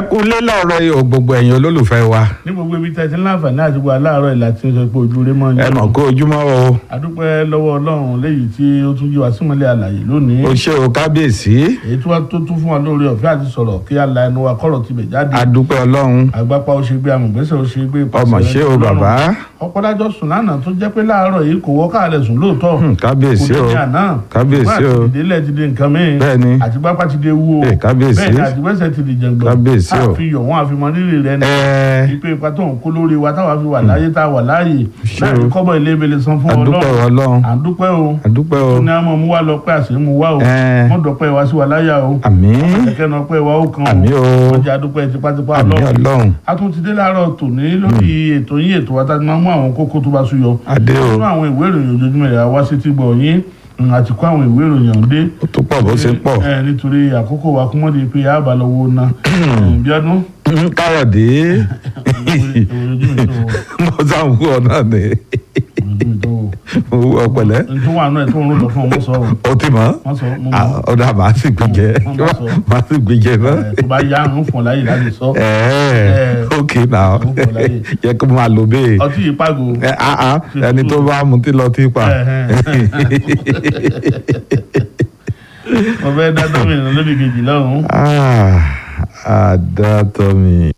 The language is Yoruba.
kúlé lọ́rọ̀ yìí o gbogbo ẹ̀yin olólùfẹ́ wa ní gbogbo ibi tẹ́tí láǹfààní àti gbogbo aláàárọ̀ ìlà tí ó sọ pé ojú rẹ mọ́ ni. ẹ mọ̀ kó ojúmọ́ o adúpẹ́ lọ́wọ́ ọlọ́run léyìí tí ó tún jí wa símọ́lẹ̀ àlàyé lónìí. o ṣé o kábíyèsí èyí tí wọ́n tó tún fún wa lórí ọ̀fẹ́ àti sọ̀rọ̀ kí a la ẹnu wa kọ́rọ̀ tibẹ̀ jáde. adúpẹ́ ọlọ́run àgbápá ó ṣe gbé amọ̀gbẹ́sẹ̀ ó ṣe gbé ìpàṣẹ ọmọ ṣé o Ọlọ́run. bàbá ọ̀pọ̀dájọ́ sùn lánàá tó jẹ́ pé láàárọ̀ yìí kò wọ́ káàlẹ̀ sùn lóòótọ́ Hmm, kábíyèsí kò o ní àná kábíyèsí o àti ìdílé ti di nǹkan mìíràn Bẹ́ẹ̀ni. àti pápá ti di ewu o Eh, kábíyèsí. bẹ́ẹ̀ ni àtìwẹ́sẹ̀ ti di jẹ̀ngbọ̀n Kábíyèsí o. àfihàn wọn àfihàn rírì rẹ ni ẹ ipe ipa tó ń kó lórí wa táwa fi wà láyé tá a wà láàyè Ṣé láì o. kọ́bọ̀ ilé ibele san fún adúpẹ́ ọlọ́run ọlọ́run à ń dúpẹ́ o adúpẹ́ o tó ní àmọ́ mú wa lọ pé àṣẹ mú wa o ẹ wọ́n dọ̀pẹ́ wa sí wa láyà o àmín kẹ̀kẹ́ náà pẹ́ wa ó kan àmín o wọ́n jẹ́ adúpẹ́ tipátipá àmín ọlọ́run ọlọ́run a tún ti dé láàárọ̀ tòní lórí ètò yín ètò wa tá a ti máa mú àwọn kókó tó bá súyọ adé o nínú àwọn ìwé ìròyìn ojoojúmọ́ rẹ̀ wá sí ti gbọ̀ yín mm, àti kó àwọn ìwé ìròyìn ọ̀hún dé ó tó pọ̀ bó ṣe pọ̀ ẹ nítorí àkókò wa kúmọ́dé pé a bá lọ wo ná bí ọdún káyọ̀dé mo sáà ń wú ọ náà ni mo wú ọ pẹ̀lẹ́ ntọ́ wà náà tó ń rún lọ fún ọmọ sọ̀rọ̀ o ti mọ̀ wọ́n sọ mo Ah, mọ̀ ọ̀dà màá sì gbìjẹ Wọ́n bá sọ. màá sì gbìjẹ náà. ẹ̀, tó bá yá ń fún ọ láyè láti sọ Ẹ̀ẹ́, ok now Ó pọ̀ láyè. yẹ kó máa lò bẹ́ẹ̀. ọtí yìí pàgò Ẹ, ah, ah, ẹni tó bá mutí lọ tí pa. mo fẹ́ dá gómìnà lórí kejì lọ́hùn-ún. Ah, àdàtọ̀ mi.